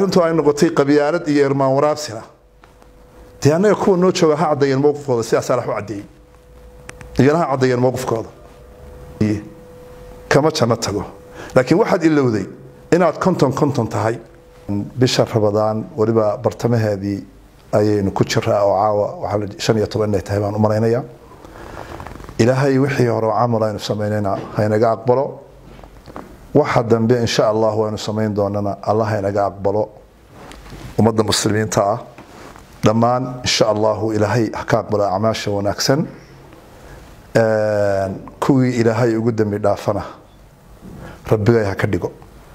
arrintu ay noqotay qabyaalad iyo irmaan waraabsina dee annaga kuwa noo jooga ha caddeeyeen mowqifkooda sidaasaa lax u caddeeyey iyana ha caddeeyeen mowqifkooda kama janno tago laakiin waxaad ilowday inaad konton konton tahay bisha rabadaan weliba bartamaheedii ayaynu ku jiraa oo caawa waxaa shan iyo toban inay tahay baan u malaynayaa ilaahay wixii hore oo camal aynu samaynayna haynaga aqbalo waxa dambe insha allah waynu samayn doonana allah haynaga aqbalo ummadda muslimiinta ah dhammaan insha allahu ilaahay ha ka aqbalo acmaasha wanaagsan kuwii ilaahay ugu dembi dhaafana rabbigay ha ka dhigo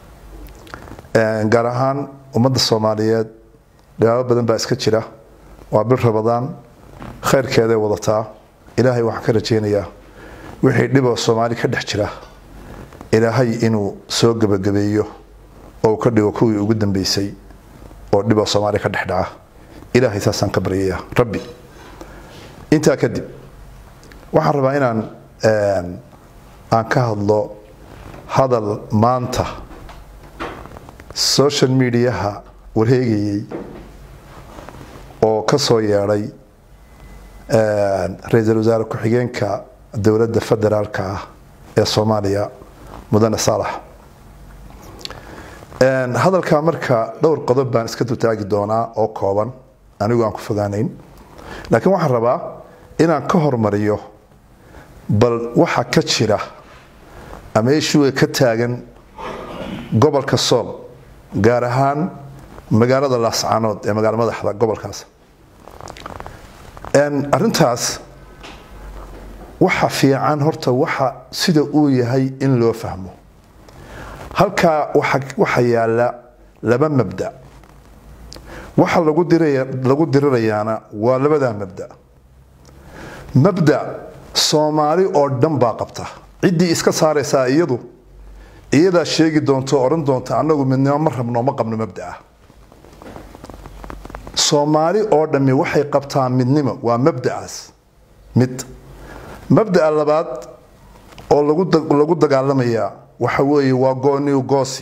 gaar ahaan ummadda soomaaliyeed dhibaabo badan baa iska jira waa bil rabadaan khayrkeeday wadataa ilaahay waxaan ka rajaynayaa wixii dhiboo soomaali ka dhex jira ilaahay inuu soo gebagabeeyo oo uu ka dhigo kuwii ugu dambeysay oo dhiboo soomaali ka dhex dhaca ilaahay saasaan ka baryayaa rabbi intaa kadib waxaan rabaa inaan aan ka hadlo hadal maanta social mediaha wareegayey oo ka soo yeedhay ra-iisul wasaare ku-xigeenka dowladda federaalka ah ee soomaaliya mudane saalax hadalkaa marka dhowr qodob baan iska dutaagi doonaa oo kooban anigu aan ku fogaanayn laakiin waxaan rabaa inaan ka hormariyo bal waxa ka jira ama ishuga ka taagan gobolka sool gaar ahaan magaalada laascaanood ee magaalo madaxda gobolkaas arintaas waxa fiican horta waxa sida uu yahay in loo fahmo halkaa waxa yaala laba mabda waxa lagu dirirayaana waa labadaa mabda mabda soomaali oo dhan baa qabta ciddii iska saaraysaa iyadu iyadaa sheegi doonto odhan doonta annagu midnimo ma rabno ma qabno mabdaa soomaali oo dhammi waxay qabtaa midnimo waa mabdacaas mid mabda'a labaad oo lagu dagaalamayaa waxa weeye waa gooniw goosi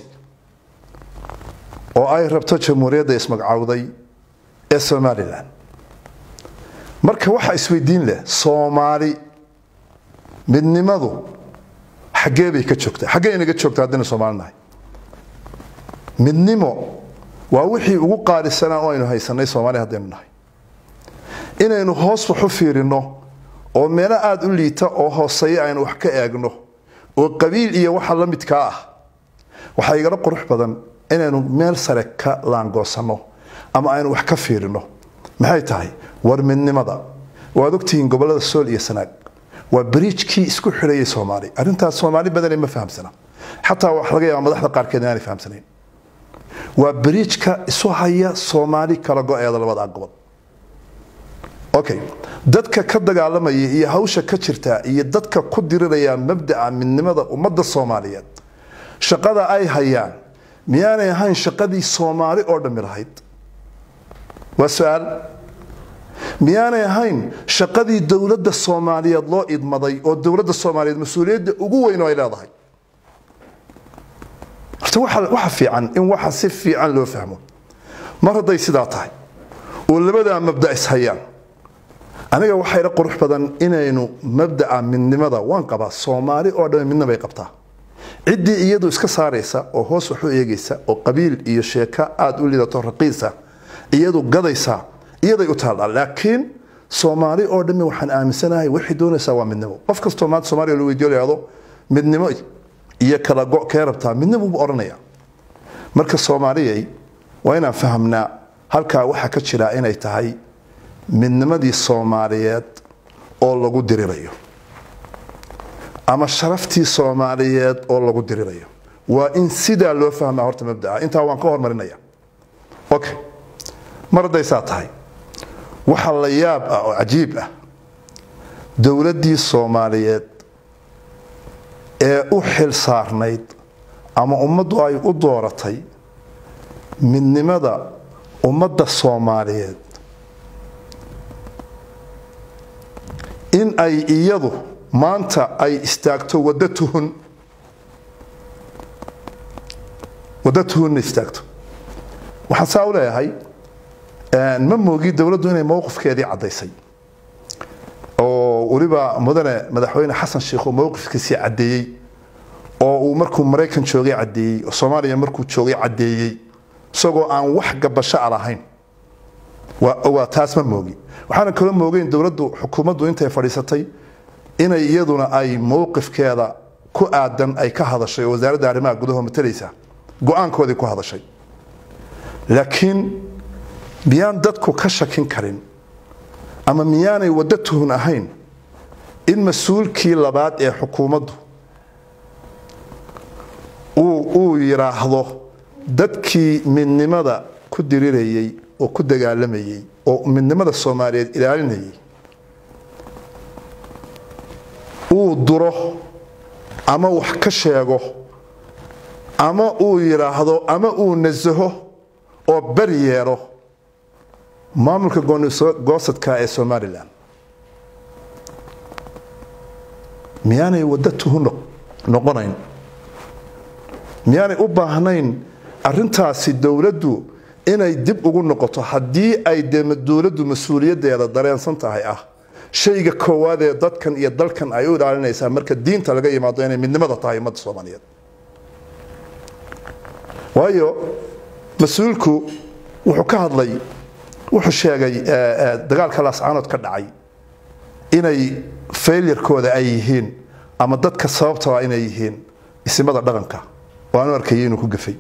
oo ay rabto jamhuuriyadda ismagcawday ee somalilan marka waxaa isweydiin leh soomaali midnimadu xaggee bay ka joogtaa xaggee inaga joogtaa haddaynu soomaali nahay midnimo waa wixii ugu qaalisanaa oo aynu haysanay soomaaliya haddaynu nahay inaynu hoos wax u fiirino oo meelo aada u liita oo hooseeya aynu wax ka eegno oo qabiil iyo waxa la midkaa ah waxaa igala qurux badan inaynu meel sare ka laangoosanno ama aynu wax ka fiirino maxay tahay war midnimada waad ogtihiin gobolada sool iyo sanaag waa bariijkii isku xidhayay soomaali arrintaas soomaali badane ma fahamsana xataa wax laga yaaba madaxda qaarkeed inaanay fahamsanayn waa bariijka isu haya soomaali kala go-eeda labada gobol okay dadka ka dagaalamaya iyo hawsha ka jirta iyo dadka ku diriraya mabdaca midnimada ummadda soomaaliyeed shaqada ay hayaan miyaanay ahayn shaqadii soomaali oo dhammi lahayd waa su-aal miyaanay ahayn shaqadii dowladda soomaaliyeed loo idmaday oo dowladda soomaaliyeed mas-uuliyadda ugu weyn oo ay leedahay horta waxa fiican in waxa si fiican loo fahmo mar hadday sidaa tahay oo labadaa mabda ishayaan aniga waxayla qurux badan inaynu mabdaca midnimada waan qabaa soomaali oo dhan midna bay qabtaa ciddii iyadu iska saaraysa oo hoos wax u eegaysa oo qabiil iyo sheeko aada u lidato raqiisa iyadu gadaysa iyaday u taallaa laakiin soomaali oo dhammi waxaan aaminsanahay waxay doonaysaa waa midnimo qof kastoo maanta soomaaliya la weydiyo lahado midnimo iyo kala go kee rabtaa midnimo buu odhanaya marka soomaaliyay waa inaan fahamnaa halkaa waxaa ka jira inay tahay midnimadii soomaaliyeed oo lagu dirirayo ama sharaftii soomaaliyeed oo lagu dirirayo waa in sidaa loo fahmaa horta mabdaa intaa waan ka hormarinaya okay mar hadday saa tahay waxa la yaab ah oo cajiib ah dowladdii soomaaliyeed ee u xil saarnayd ama ummaddu ay u dooratay midnimada ummadda soomaaliyeed in ay iyadu maanta ay istaagto waddo tuhun waddo tuhunna istaagto waxaan saa u leeyahay ma moogi dowladdu inay mowqifkeedii caddaysay oo weliba mudane madaxweyne xasan sheikh oo mowqifkiisii caddeeyey oo uu markuu maraykan joogay caddeeyey oo soomaaliya markuu joogay caddeeyey isagoo aan wax gabasho a lahayn waa taas ma moogi waxaana kaloo moogeyn dowladdu xukuumaddu intay fadhiisatay inay iyaduna ay mowqifkeeda ku aadan ay ka hadashay oo wasaaradda arrimaha gudaha matalaysa go-aankoodii ku hadashay laakiin miyaan dadku ka shakin karin ama miyaanay waddo tuhun ahayn in mas-uulkii labaad ee xukuumaddu uu yidhaahdo dadkii midnimada ku dirirayey oo ku dagaalamayey oo midnimada soomaaliyeed ilaalinayay uu duro ama wax ka sheego ama uu yidhaahdo ama uu nasaho oo beri yeelo maamulka goosadka ee somalilan miyaanay waddo tuhu noqonayn miyaanay u baahnayn arintaasi dowladdu inay dib ugu noqoto haddii ay de dowladdu mas-uuliyaddeeda dareensan tahay ah shayga koowaad ee dadkan iyo dalkan ay u ilaalinaysaa marka diinta laga yimaado inay midnimada tahay ummadda soomaaliyeed waayo mas-uulku wuxuu ka hadlay wuxuu sheegay dagaalka laascaanood ka dhacay inay faylirkooda ay yihiin ama dadka sababtaba inay yihiin isimada dhaqanka oo aanu arkayay inuu ku gafay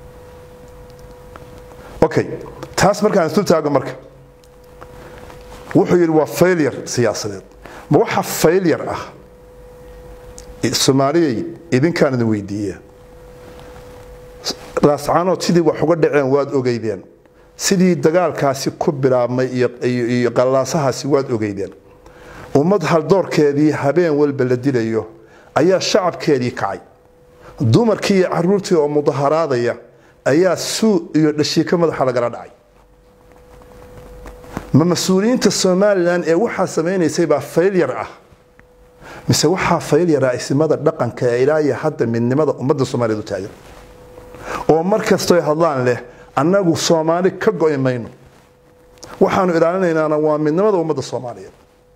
okay taas markaan isu taago marka wuxuu yidhi waa failure siyaasadeed ma waxa failure ah soomaaliyay idinkaan idin weydiiya laascaanood sidii wax uga dhaceen waad ogeydeen sidii dagaalkaasi ku bilaabmay iyo qallaasahaasi waad ogeydeen ummad haldoorkeedii habeen walba la dilayo ayaa shacabkeedii kacay dumarkii iyo caruurtii oo mudaharaadaya ayaa suu iyo dhashiiko madaxa lagala dhacay ma mas-uuliyiinta somalilan ee waxaa samaynaysay baa faylyar ah mise waxaa faylyar ah isimada dhaqanka ee ilaahiyo hadda midnimada ummadda soomaaliyeed u taagan oo mar kastoy hadlaan leh annagu soomaali ka go'i mayno waxaanu ilaalinaynaana waa midnimada ummadda soomaaliyeed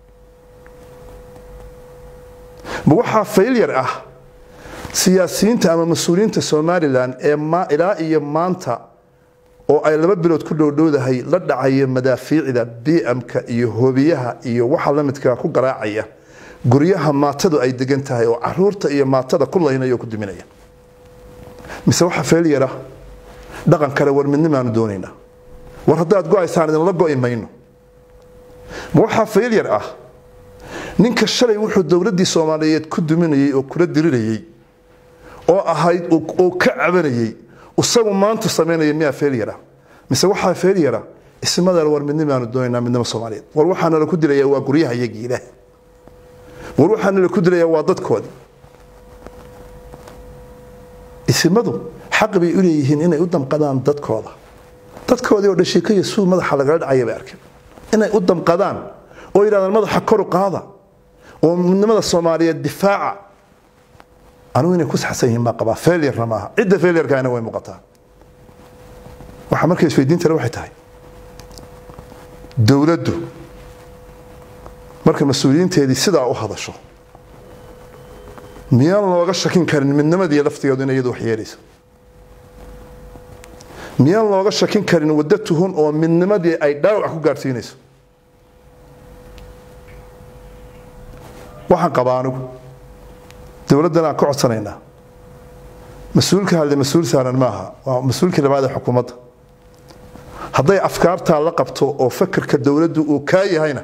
ma waxaa faylyar ah siyaasiyiinta ama mas-uuliyiinta somalilan ee ilaa iyo maanta oo ay laba bilood ku dhowdhowdahay la dhacaya madaafiicda bmka iyo hobiyaha iyo waxa lamidkaa ku garaacaya guryaha maatadu ay degan tahay oo caruurta iyo maatada ku laynaya oo ku duminaya mise waxa felyara dhaqan kale war midnimaanu doonaynaa war haddaad go-aysaan idinla go'i mayno ma waxaa felyar ah ninka shalay wuxuu dowladdii soomaaliyeed ku duminayay oo kula dirirayay oo ahayd oo ka cabanayay isagu maanta samaynaya miyaa felyara mise waxaa felyara ismadal war midnimaanu doonaynaa midnimo soomaaliyeed war waxaana la ku dilaya waa guryaha iyagii ilaah war waxaana la ku dilaya waa dadkoodii isimadu xaq bay u leeyihiin inay u damqadaan dadkooda dadkoodii oo dhashiika iyo suu madaxa lagala dhacaya bay arkeen inay u damqadaan oo yidhahdaan madaxa koru qaada oo midnimada soomaaliyeed difaaca anugu inay ku saxsan yihiin baa qabaa failurena maaha cidda failurkaana way muuqataa waxaa marka isweydiintale waxay tahay dowladdu marka mas-uuliyiinteedii sidaa u hadasho miyaan looga shakin karin midnimadii laftigeedu inay iyadu wax yeelayso miyaan looga shakin karin waddo tuhun oo midnimadii ay dhaawac ku gaadhsiinayso waxaan qabaa anigu dowladdan aan ka codsanaynaa mas-uulka hadle mas-uul saaran maaha waa mas-uulkii labaad ee xukuumadda hadday afkaartaa la qabto oo fakerka dowladdu uu kaa yahayna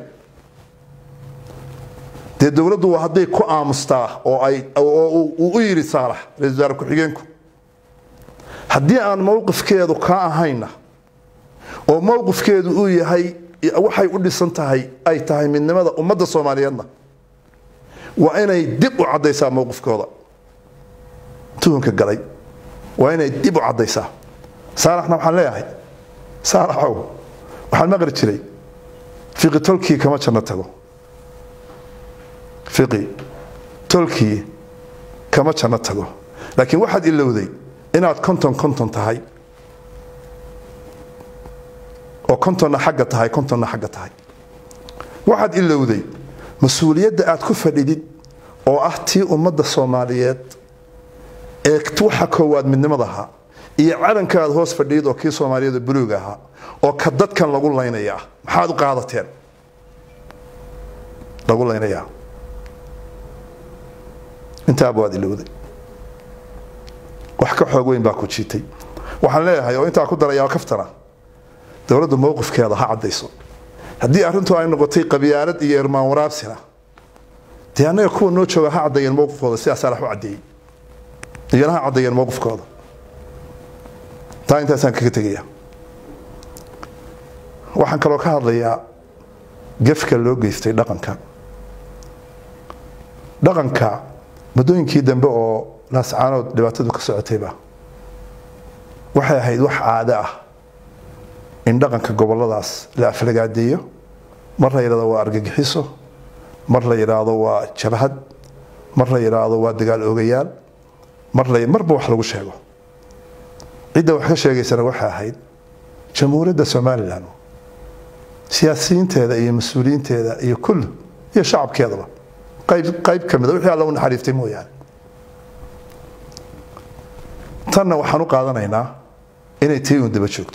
dee dowladdu waa hadday ku aamustaa oo ay oo uu u yidhi saalax ra-isul wasaare ku-xigeenku haddii aan mowqifkeedu kaa ahayna oo mowqifkeedu uu yahay waxay u dhisan tahay ay tahay midnimada ummadda soomaaliyeedna waa inay dib u caddaysaa mowqifkooda tuhunka galay waa inay dib u caddaysaa saalaxna waxaan leeyahay saalaxow waxaan maqri jiray fiqi tolkii kama janno tago fiqi tolkii kama janno tago laakiin waxaad ilowday inaad konton konton tahay oo kontonna xagga tahay kontonna xagga tahay waxaad ilowday mas-uuliyadda aad ku fadhidid oo ah tii ummadda soomaaliyeed ee waxa koowaad midnimada ahaa iyo calanka aad hoos fadhiyid oo kii soomaaliyada buluuga ahaa oo ka dadkan lagu laynaya ah maxaad u qaadateen lagu laynayaa intaaba waad ilowday wax ka xoog weyn baa ku jiitay waxaan leeyahay oo intaa ku darayaa kaftana dowladdu mowqifkeeda ha caddayso haddii arrintu ay noqotay qabyaalad iyo irmaan waraabsina dee annaga kuwa noo jooga ha caddeeyeen mowqifkooda sidaasaa lax u caddeeyey iyana ha caddeeyeen mowqifkooda taa intaasaan kaga tegaya waxaan kaloo ka hadlayaa gefka loo geystay dhaqanka dhaqanka muddooyinkii dambe oo laascaanood dhibaatadu ka socotayba waxay ahayd wax caado ah in dhaqanka goboladaas la aflagaadeeyo mar la yidhahdo waa argagixiso mar la yidhaahdo waa jabhad mar la yidhaahdo waa dagaal oogayaal mar la marba wax lagu sheego cidda wax ka sheegaysana waxay ahayd jamhuuriyadda somalilan siyaasiyiinteeda iyo mas-uuliyiinteeda iyo kull iyo shacabkeedaba qayb qayb ka mida wixii alla u naxariiftay mooyaane tanna waxaan u qaadanaynaa inay tii uun daba joogto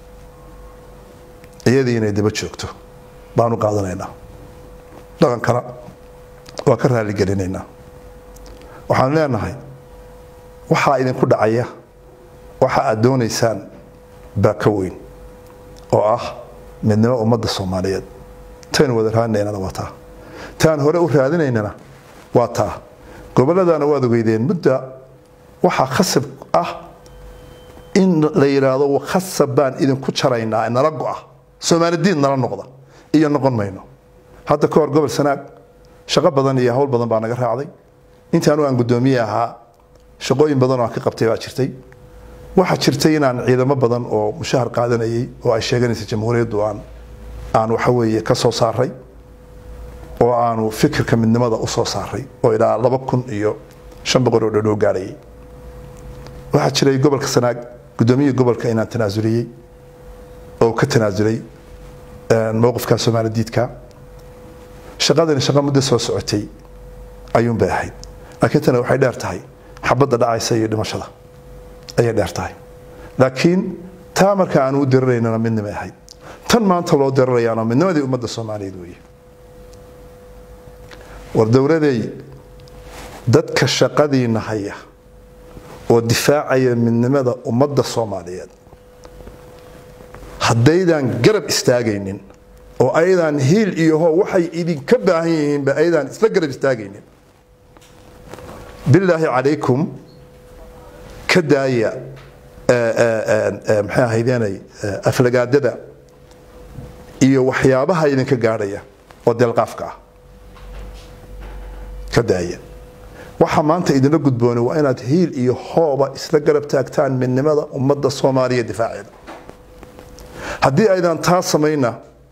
iyadii inay daba joogto baan u qaadanaynaa dhaqankana waa ka raaligelinaynaa waxaan leenahay waxaa idinku dhacaya waxa aad doonaysaan baa ka weyn oo ah midnimo ummadda soomaaliyeed taynu wada raadinaynana waa taa taan hore u raadinaynana waa taa gobolladana waad ogeydeen mudda waxaa khasab ah in la yidhaahdo khasab baan idinku jaraynaa nala go'a soomaalidiin nala noqda iyo noqon mayno hadda ka hor gobol sanaag shaqo badan iyo hawl badan baa naga raacday intaanu aan guddoomiye ahaa shaqooyin badan oo aan ka qabtay baa jirtay waxaa jirtay inaan ciidamo badan oo mushahar qaadanayay oo ay sheeganaysa jamhuuriyaddu aan aan waxa weeye ka soo saaray oo aanu fikirka midnimada u soo saaray oo ilaa laba kun iyo shan boqol oo dhodhow gaadhayay waxaa jiray gobolka sanaag guddoomiyihii gobolka inaan tanaasuliyey oo ka tanaasulay mowqifka soomaali diidka shaqadani shaqo muddo soo socotay ayuun bay ahayd laakiin tana waxay dheer tahay xabadda dhacaysa iyo dhimashada ayay dheer tahay laakiin taa marka aanu u diriraynana midnimay ahayd tan maanta loo dirirayaana midnimadii ummadda soomaaliyeed weeye war dowladay dadka shaqadiina haya oo difaacaya midnimada ummadda soomaaliyeed haddaydan garab istaagaynin oo aydan hiil iyo ho waxay idinka baahan yihiinba aydan isla garab istaagaynin bilaahi calaykum ka daaya maxay ahaydeenay aflagaadada iyo waxyaabaha idinka gaadhaya oo deelqaafka ah ka daaya waxa maanta idinla gudboonay waa inaad hiil iyo hooba isla garab taagtaan midnimada ummadda soomaaliya difaaceeda haddii aydan taa samayna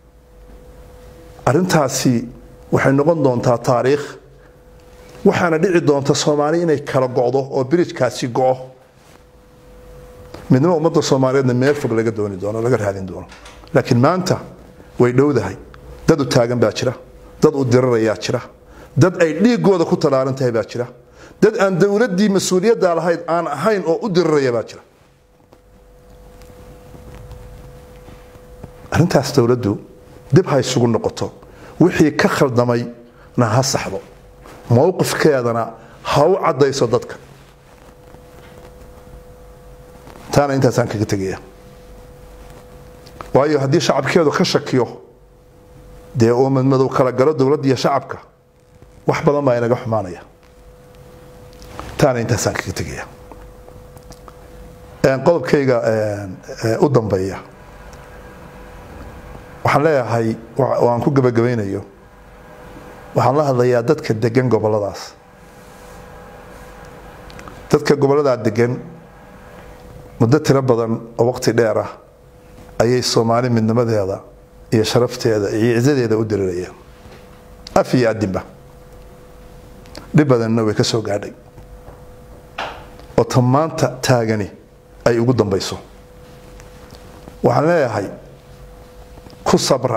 arrintaasi waxay noqon doontaa taariikh waxaana dhici doonta soomaali inay kala go'do oo birijkaasi go'o midnimo ummadda soomaaliyeedna meel fog laga dooni doono laga raadin doono laakiin maanta way dhowdahay dad u taagan baa jira dad u dirirayaa jira dad ay dhiigooda ku talaalan tahay baa jira dad aan dowladdii mas-uuliyadda lahayd aan ahayn oo u diriraya baa jira arrintaas dowladdu dib ha isugu noqoto wixii ka khaldamayna ha saxdo mowqifkeedana ha u caddayso dadka taana intaasaan kaga tegaya waayo haddii shacabkeedu ka shakiyo dee uu madmadow kala galo dowladda iyo shacabka wax badan baa inaga xumaanaya taana intaasaan kaga tegaya qodobkayga u dambeeya waxaan leeyahay oo aan ku gebagabaynayo waxaan la hadlayaa dadka degan goboladaas dadka goboladaa degan muddo tiro badan oo waqti dheer ah ayay soomaali midnimadeeda iyo sharafteeda iyo cizadeeda u dirirayaan af iyo adinba dhib badanna way ka soo gaadhay oo ta maanta taagani ay ugu dambayso waxaan leeyahay ku sabra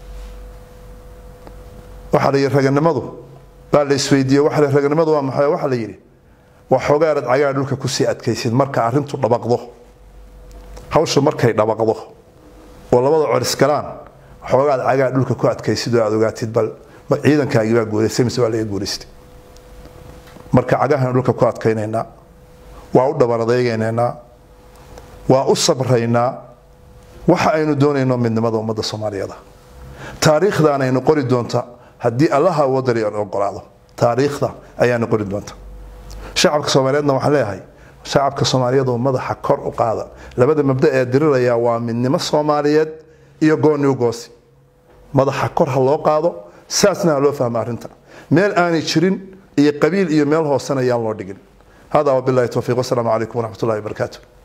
waxaa la yidhi raganimadu baa la isweydiiye waxa la raganimadu waa maxay waxaa la yidhi waa xoogaarad cagaa dhulka kusii adkaysid marka arrintu dhabaqdo hawshu markay dhabaqdo oo labada coris galaan xoogaad cagaa dhulka ku adkaysid oo aad ogaatid bal ciidankaagii baa guulaystay mise waa laga guulaystay marka cagahan dhulka ku adkaynaynaa waa u dhabanadaygaynanaa waa u sabraynaa waxa aynu doonayno midnimada ummadda soomaaliyeed taariikhdan aynu qori doonta haddii allaha wadari ogolaado taariikhda ayaanu qori doonta shacabka soomaaliyeedna waxaan leeyahay shacabka soomaaliyeed oo madaxa kor u qaada labada mabda ee diriraya waa midnimo soomaaliyeed iyo gooni u goosi madaxa kor ha loo qaado saasna ha loo fahmo arrinta meel aanay jirin iyo qabiil iyo meel hoosena ayaan loo dhigin hada wabilahi towfiiq wasalaamu calaykum waraxmat ullahi wabarakaatu